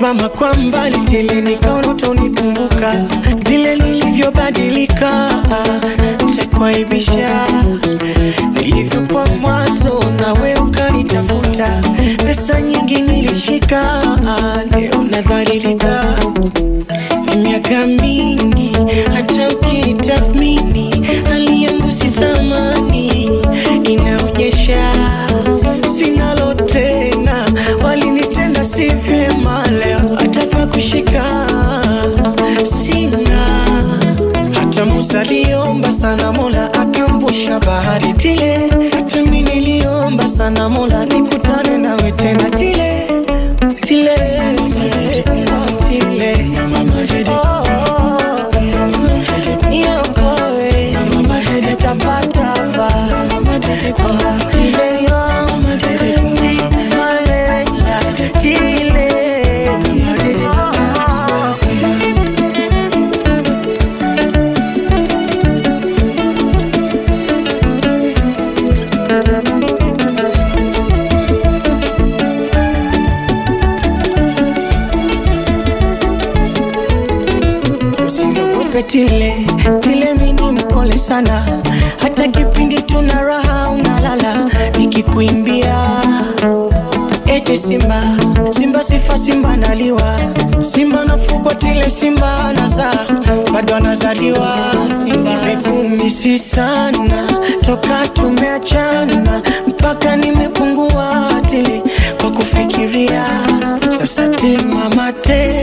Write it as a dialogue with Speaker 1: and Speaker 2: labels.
Speaker 1: umesimama kwa mbali tele, nikaona utanikumbuka vile nilivyobadilika, nitakuaibisha nilivyokuwa mwanzo, nawe ukanitafuta. Pesa nyingi nilishika, leo nadhalilika. Ni miaka mingi, hata ukitathmini hali yangu si thamani, inaonyesha sinalo tena, walinitenda si vyema, leo hata pa kushika sina. Hata Musa aliomba sana, Mola akamvusha bahari tile. Hata mimi niliomba sana, Mola nikutane nawe tena tile tile tile. Oh, niokoe, nitapata ba. Oh, tile yo, tile, tile. Usiniogope tile tile, mini mpole sana, hata kipindi tuna raha unalala, nikikuimbia eti simba simba sifa simba naliwa simba nafugwa tile simba nazaa bado anazaliwa simba nimekumisi sana toka tumeachana mpaka nimepungua tili kwa kufikiria sasa te mama te